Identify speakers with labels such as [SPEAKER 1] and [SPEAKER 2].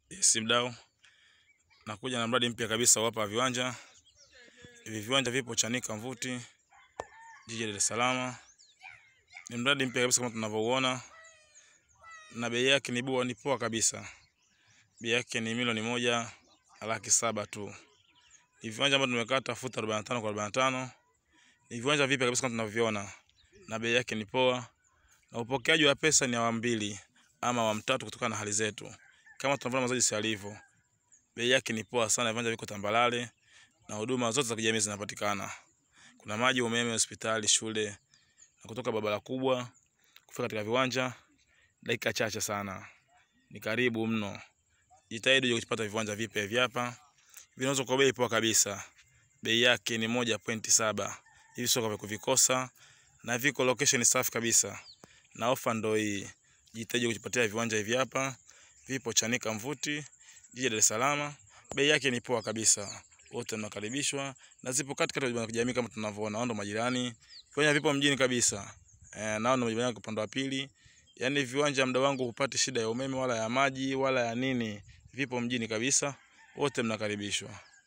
[SPEAKER 1] Yes, mdau, nakuja na mradi mpya kabisa hapa viwanja. Hivi viwanja vipo Chanika Mvuti, jiji la Dar es Salaam. Ni mradi mpya kabisa kama tunavyouona, na bei yake ni bua, ni poa kabisa. Bei yake ni milioni moja na laki saba tu. Ni viwanja ambavyo tumekata futi 45 kwa 45. Ni viwanja vipya kabisa kama tunavyoviona, na bei yake ni poa, na upokeaji wa pesa ni awamu mbili ama awamu tatu kutokana na hali zetu kama tunavyoona mazaji si alivyo. Bei yake ni poa sana, viwanja viko tambalale na huduma zote za kijamii zinapatikana. Kuna maji, umeme, hospitali, shule na kutoka barabara kubwa kufika katika viwanja dakika chache sana. Ni karibu mno. Jitahidi uje kupata viwanja vipya hivi hapa. Vinauzwa kwa bei poa kabisa. Bei yake ni moja pointi saba. Hivi sio kwa kuvikosa na viko location safi kabisa. Na ofa ndo hii. Jitahidi kujipatia viwanja hivi hapa. Vipo Chanika Mvuti, jiji la Dar es Salaam. Bei yake ni poa kabisa. Wote mnakaribishwa na zipo katikati ya kijamii kama tunavyoona, ndo majirani. Viwanja vipo mjini kabisa. Eh, nao ndo majirani kwa upande wa pili. Yaani viwanja mda wangu hupati shida ya umeme wala ya maji wala ya nini. Vipo mjini kabisa. Wote mnakaribishwa.